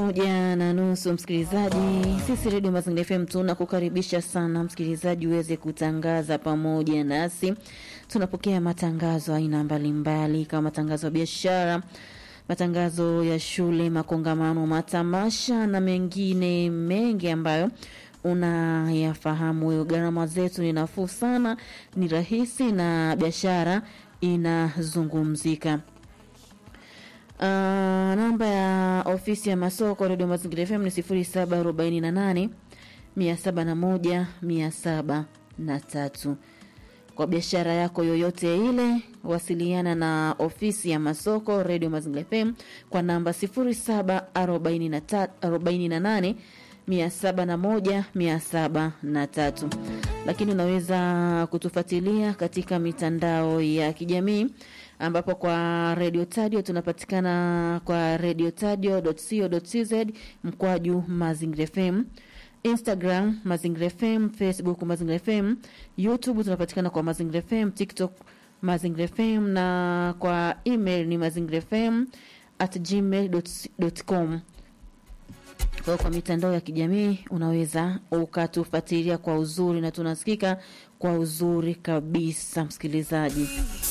moja na nusu msikilizaji, sisi Redio Mazingira FM tunakukaribisha sana msikilizaji uweze kutangaza pamoja nasi. Tunapokea matangazo aina mbalimbali kama matangazo ya biashara, matangazo ya shule, makongamano, matamasha na mengine mengi ambayo unayafahamu wewe. Gharama zetu ni nafuu sana, ni rahisi na biashara inazungumzika. Uh, namba ya ofisi ya masoko redio mazingira FM ni sifuri saba arobaini na nane mia saba na moja mia saba na tatu. Kwa biashara yako yoyote ile, wasiliana na ofisi ya masoko redio mazingira FM kwa namba sifuri saba arobaini na nane mia saba na moja mia saba na tatu. Lakini unaweza kutufuatilia katika mitandao ya kijamii ambapo kwa Radio Tadio tunapatikana kwa radiotadio.co.tz mkwaju Mazingira FM, Instagram Mazingira FM, Facebook Mazingira FM, YouTube tunapatikana kwa Mazingira FM, TikTok Mazingira FM na kwa email ni mazingira fm at gmail.com. Kwa kwa mitandao ya kijamii unaweza ukatufuatilia kwa uzuri na tunasikika kwa uzuri kabisa, msikilizaji.